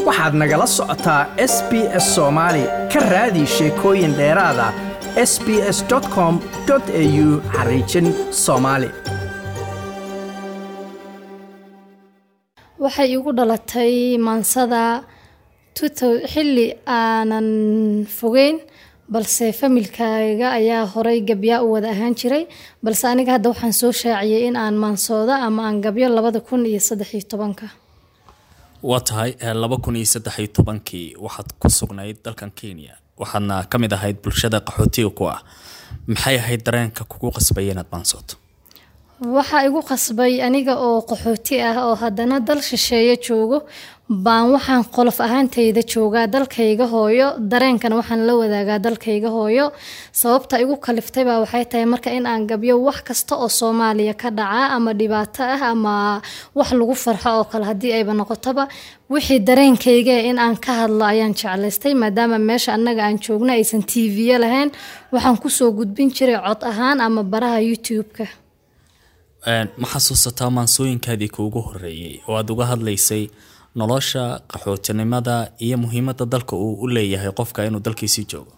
waxaad nagala socotaa s b s soomaali ka raadi sheekooyin dheeraada s b s com au xariijin soomaali waxay igu dhalatay maansada xilli aanan fogeyn balse familkayga ayaa horay gabyaa u wada ahaan jiray balse aniga hadda waxaan soo shaaciyay in aan maansooda ama aan gabyo labada kun iyo saddexiyo tobanka waa tahay laba kun iyo saddexiyo tobankii waxaad ku sugnayd dalkan kenya waxaadna ka mid ahayd bulshada qaxootiga ku ah maxay ahayd dareenka kugu qasbaya inaad maansooto waxaa igu qasbay aniga oo qaxooti ah oo haddana dal shisheeye joogo baan waxaan qolof ahaantayda joogaa dalkayga hooyo dareenkana waxaan la wadaagaa dalkayga hooyo sababta igu kaliftay waxay tahay marka in aan gabyo wax kasta oo soomaaliya ka dhaca ama dhibaato ah ama wax lagu farxo oo kale haddii ayba noqotoba wixii dareenkayga in aan ka hadlo ayaan jeclaystay maadaama meesha annaga aan joogno aysan t v lahayn waxaan kusoo gudbin jiray cod ahaan ama baraha youtube-ka ma xasuusataa maansooyinkaadii kuugu horeeyey oo aada uga hadlaysay nolosha qaxootinimada iyo muhiimada dalka uu u leeyahay qofka inuu dalkiisii joogo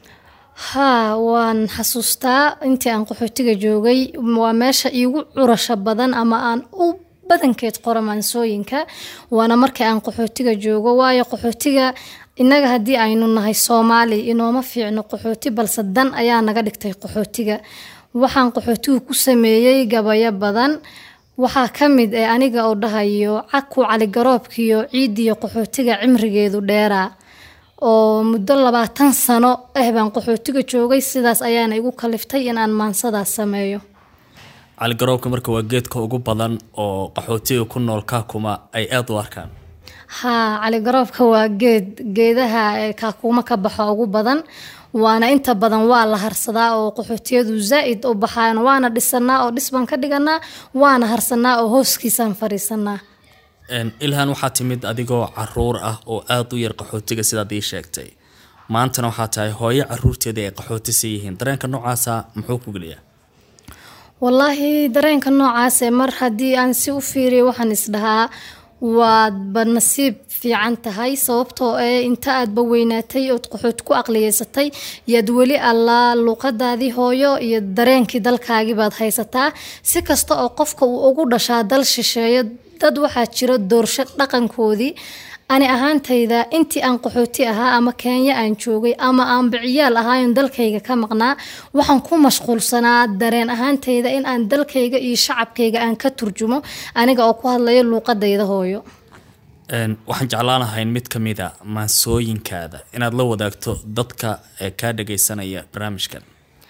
haa waan xasuustaa intii aan qaxootiga joogay waa meesha iigu curasho badan ama aan u badankeed qoro maansooyinka waana markii aan qaxootiga joogo waayo qaxootiga innaga haddii aynu nahay soomaali inooma fiicno qaxooti balse dan ayaa naga dhigtay qaxootiga waxaan qaxootigu ku sameeyey gabayo badan waxaa ka mid eh aniga oo dhahayo caku caligaroobkiyo ciidiyo qaxootiga cimrigeedu dheeraa oo muddo labaatan sano ah baan qaxootiga joogay sidaas ayaana igu kaliftay in aan maansadaas sameeyo caligaroobka marka waa geedka ugu badan oo qaxootiga ku nool kaakuma ay aada u arkaan haa caligaroobka waa geed geedaha kaakuma ka baxo ugu badan waana inta badan waa la harsadaa oo qaxootiyadu zaa-id u baxaan waana dhisanaa oo dhis baan ka dhiganaa waana harsanaa oo hooskiisaan fariisanaa ilhan waxaa timid adigoo caruur ah oo aada u yar qaxootiga sidaad ii sheegtay maantana waxaa tahay hooyo caruurteeda ay qaxootisa yihiin dareenka noocaasa muxuu ku geliyaa wallaahi dareenka noocaase mar haddii aan si u fiiriyo waxaan isdhahaa waadba nasiib fiican tahay sababtoo ee inta aadba weynaatay ood qaxood ku aqliyeysatay yaad weli allaa luuqadaadii hooyo iyo dareenkii dalkaagii baad haysataa si kasta oo qofka uu ugu dhashaa dal shisheeyo dad waxaa jira doorsho dhaqankoodii ani ahaantayda intii aan qaxooti ahaa ama kenya aan joogay ama aan biciyaal ahaayon dalkayga ka maqnaa waxaan ku mashquulsanaa dareen ahaantayda in aan dalkayga iyo shacabkayga aan ka turjumo aniga oo ku hadlayo luuqadayda hooyo waxaan jeclaan lahayn mid ka mid a maansooyinkaada inaad la wadaagto dadka kaa dhagaysanaya barnaamijkan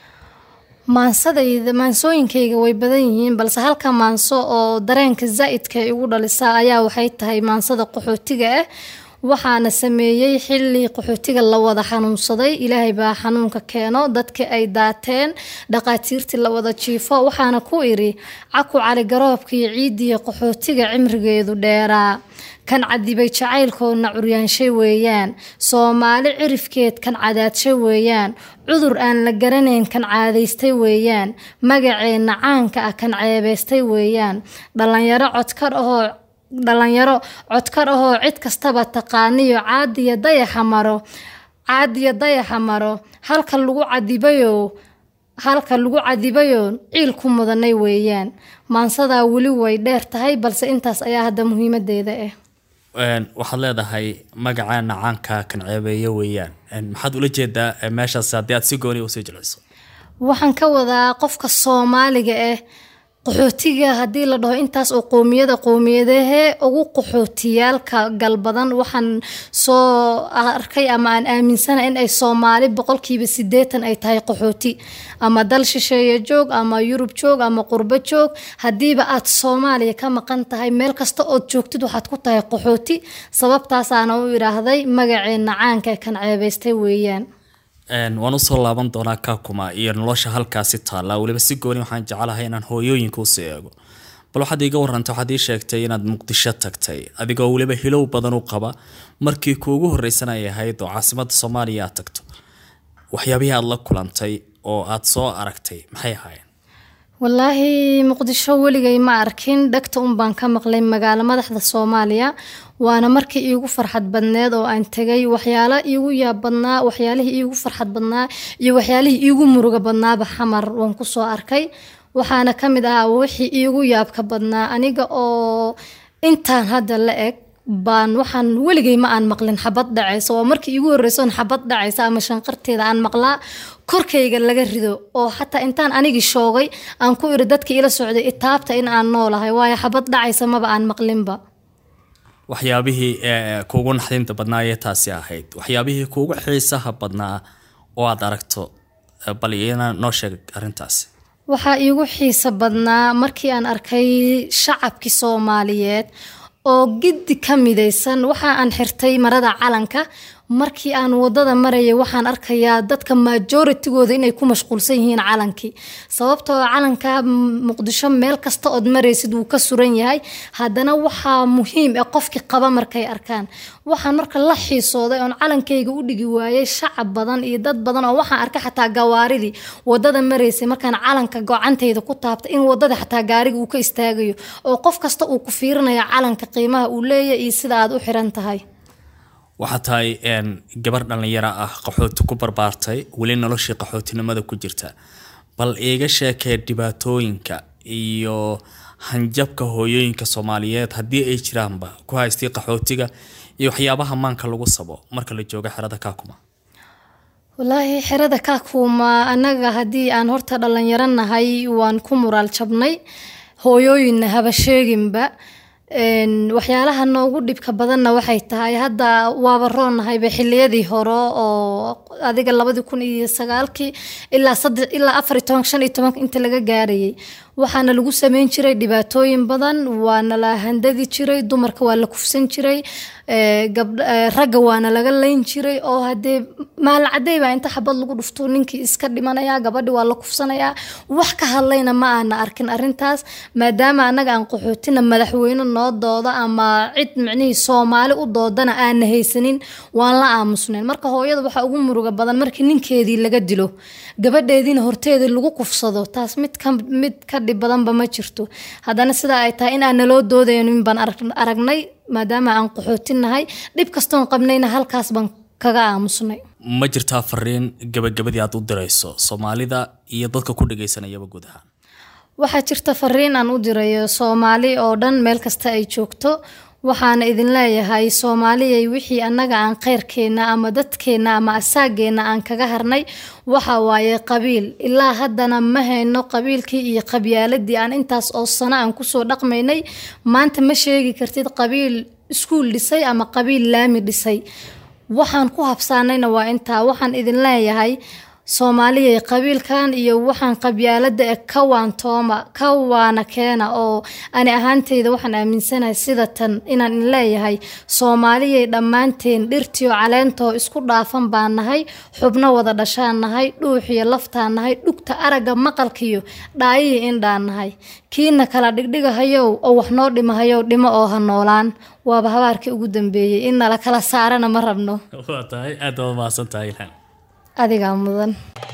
maansadayda maansooyinkayga way badan yihiin balse halka maanso oo dareenka zaa-idka igu dhalisa ayaa waxay tahay maansada qaxootiga ah waxaana sameeyey xili qaxootiga la wada xanuunsaday ilaahay baa xanuunka keeno dadka ay daateen dhaqaatiirtii la wada jiifo waxaana ku iri caku caligaroobka iyo ciidiya qaxootiga cimrigeedu dheeraa kan cadibay jacaylkoodna curyaanshay weeyaan soomaali cirifkeed kan cadaadshay weeyaan cudur aan la garanayn kan caadaystay weeyaan magaceenna caanka ah kan ceebaystay weeyaan dhallinyaro codkar ahoo dhalinyaro codkar ahoo cid kastaba taqaaniyo caadiya dayaxa maro caadiya dayaxa maro halka lagu cadibayo halka lagu cadibayo ciil ku mudanay weeyaan maansadaa weli way dheer tahay balse intaas ayaa hadda muhiimadeeda ah waxaad leedahay magacaana caanka kan ceebeeyo weeyaan maxaad ula jeedaa meeshaas haddii aad si gooni usii jilciso waxaan ka wadaa qofka soomaaliga ah qaxootiga haddii la dhaho intaas oo qoomiyada qoomiyadahee ugu qaxootiyaalka galbadan waxaan soo arkay ama aan aaminsana in ay soomaali boqolkiiba sideetan ay tahay qaxooti ama dal shisheeye joog ama yurub joog ama qurbo joog haddiiba aad soomaaliya ka maqan tahay meel kasta ood joogtid waxaad ku tahay qaxooti sababtaasaana u idhaahday magaceenna caanka kan ceebaystay weeyaan waan usoo laaban doonaa kaakuma iyo nolosha halkaasi taalla weliba si gooni waxaan jecelahay inaan hooyooyinka usii eego bal waxaad iiga warantay waxaad ii sheegtay inaad muqdisho tagtay adigoo weliba hilow badan u qaba markii kuugu horreysan ay ahayd oo caasimada soomaaliya aad tagto waxyaabihii aad la kulantay oo aad soo aragtay maxay ahaayeen wallaahi muqdisho weligay ma arkin dhegta un baan ka maqlay magaalo madaxda soomaaliya waana markii iigu farxad badneed oo aan tegay waxyaala iigu yaab badnaa waxyaalihii iigu farxad badnaa iyo waxyaalihii iigu muruga badnaaba xamar waan kusoo arkay waxaana ka mid ahaa wixii iigu yaabka badnaa aniga oo intaan hadda la eg baan waxaan weligay ma aan maqlin xabad dhacaysa oo markii iigu horreysoon xabad dhacaysa ama shanqarteeda aan maqlaa korkayga laga rido oo xataa intaan anigii shoogay aan ku iri dadkii ila socday itaabta in aan noolahay waayo xabad dhacaysa maba aan maqlinba waxyaabihii kuugu naxdinta badnaa ee taasi ahayd waxyaabihii kuugu xiisaha badnaa oo aad aragto bal iyana noo sheeg arrintaasi waxaa iigu xiisa badnaa markii aan arkay shacabkii soomaaliyeed oo giddi ka midaysan waxa aan xirtay marada calanka markii aan wadada marayay waxaan arkayaa dadka majooritigooda inay ku mashquulsan yihiin calankii sababtoo calanka muqdisho meel kasta ood maraysid wuu ka suran yahay haddana waxaa muhiim ee qofkii qaba markay arkaan waxaan marka la xiisooday oon calankayga u dhigi waayay shacab badan iyo dad badan oo waxaan arkay xataa gawaaridii wadada maraysay markaan calanka gocantayda ku taabtay in wadada xataa gaariga uu ka istaagayo oo qof kasta uu ku fiirinayo calanka qiimaha uu leeyahy iyo sida aad u xiran tahay waxaa tahay gabar dhallinyaro ah qaxooti ku barbaartay weli noloshii qaxootinimada ku jirta bal iiga sheekee dhibaatooyinka iyo hanjabka hooyooyinka soomaaliyeed haddii ay jiraanba ku haystay qaxootiga iyo waxyaabaha maanka lagu sabo marka la joogo xerada kaakuma wallaahi xerada kaakuma annaga haddii aan horta dhallinyaro nahay waan ku muraal jabnay hooyooyinna haba sheeginba waxyaalaha noogu dhibka badanna waxay tahay hadda waaba roonnahayba xiliyadii hore oo adiga labadii kun iyo sagaalkii ilaa saddex ilaa afar iyo toban shan iyo tobanka inta laga gaarayay waxaana lagu sameyn jiray dhibaatooyin badan waana la handadi jiray dumarka waa la kufsan jiray ragga waana laga layn jiray oo hadee maalacadey baa inta xabad lagu dhufto ninkii iska dhimanaya gabadhi waa la kufsanayaa wax ka hadlayna ma aana arkin arintaas maadaama anaga aan qaxootina madaxweyne noo dooda ama cid micnihii soomaali u doodana aana haysanin waan la aamusnayn marka hooyada waxaa ugu muruga badan markii ninkeedii laga dilo gabadheediina horteedii lagu kufsado taas mid ka mid ka dhib badanba ma jirto haddana sidaa ay tahay in aan naloo doodaynin baan aragnay maadaama aan qaxootinahay dhib kastoon qabnayna halkaas baan kaga aamusnay ma jirtaa fariin gabagabadii aad u dirayso soomaalida iyo dadka ku dhagaysanayaba guud ahaan waxaa jirta fariin aan u dirayo soomaali oo dhan meel kasta ay joogto waxaana idin leeyahay soomaaliyay wixii annaga aan kheyrkeenna ama dadkeenna ama asaageenna aan kaga harnay waxa waaye qabiil ilaa haddana ma hayno qabiilkii iyo qabyaaladii aan intaas oo sano aan kusoo dhaqmaynay maanta ma sheegi kartid qabiil iskuul dhisay ama qabiil laami dhisay waxaan ku habsaanayna waa intaa waxaan idin leeyahay soomaaliyay qabiilkan iyo waxaan qabyaalada e ka waantooma ka waana keena oo ani ahaanteyda waxaan aaminsanahay sida tan inaan in leeyahay soomaaliyay dhammaanteen dhirtiyo caleentoo isku dhaafan baan nahay xubno wada dhashaan nahay dhuuxiyo laftaan nahay dhugta aragga maqalkiyo dhaayihii indhaan nahay kiina kala dhigdhigahayow oo wax noo dhimahayow dhimo oo ha noolaan waaba habaarkii ugu dambeeyey in nala kala saarana ma rabno waa tahay aad baad mahadsantahay ilhaan adigaa mudan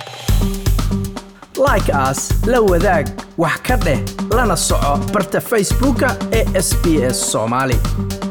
like aas la wadaag wax ka dheh lana soco barta facebooka ee sb s soomaali